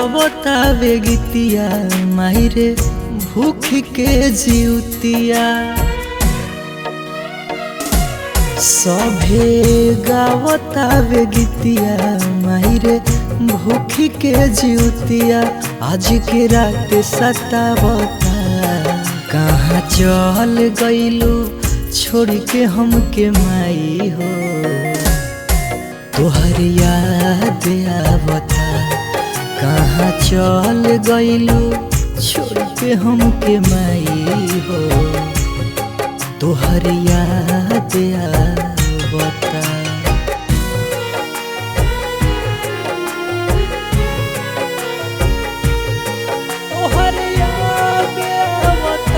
गावतावे गीतिया माहिरे भूख के जीवतिया सभे गावतावे गीतिया माहिरे भूख के जीवतिया आज के रात सतावता कहाँ चल गईलू छोड़ के हमके माई हो तोहर याद आवता कहाँ चल गईलू छोड़ के हमके माई हो तोहर याद आवता तोहर याद आवता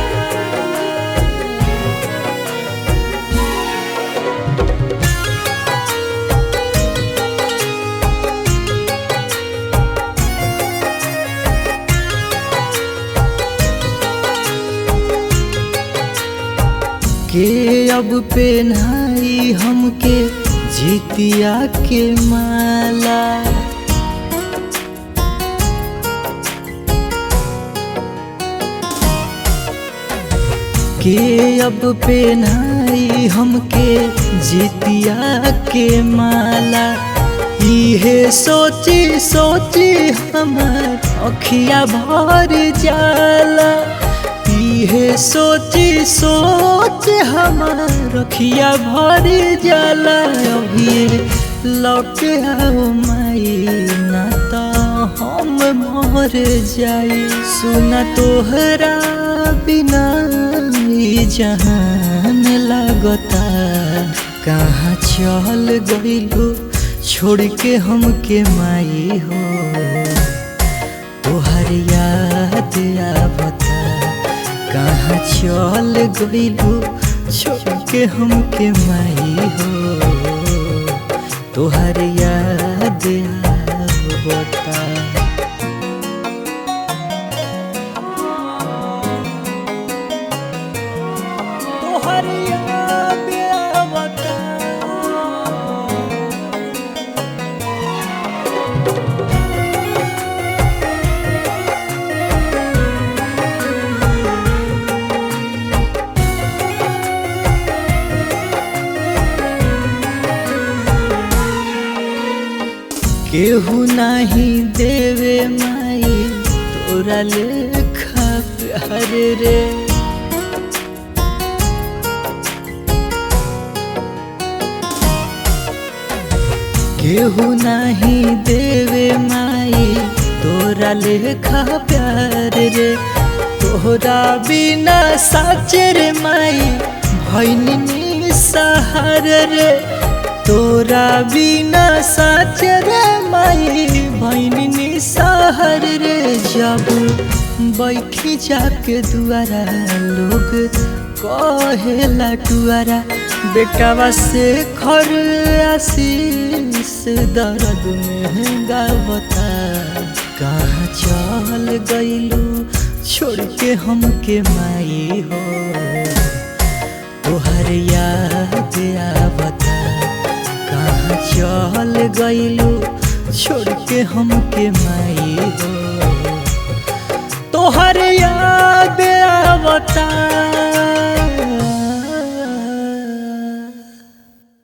के अब पेन्हाई हमके जीतिया के माला के अब पेन्हाई हमके जीतिया के माला इहे सोची सोची हमार अखिया भर जाला इहे सोची सोच हमार अखिया भर जाला अभी लौट आओ माई ना तो हम मर जाई सुना तोहरा बिना ई जहान लगता कहाँ चल गईलू छोड़ के हमके माई हो तोहर याद आवता कहाँ चल गईलू छोड़ के हमके माई हो तोहर याद आवता तोहर याद आवता केहू नाही देवे माई तोरा लेखा प्यार रे केहू नाही देवे माई तोरा लेखा प्यार रे तोहरा बिना साचर माई भैनी सहार रे तोरा बिना साचर माई भैनी सहार रे जब बैठी जाके दुआरा लोग कहेला टुआरा बेटावा से खर आशीष दर्द में गावता कहाँ चल गईलू छोड़ के हमके माई हो तोहर याद आवता कहाँ चल गईलू छोड़ के हमके माई हो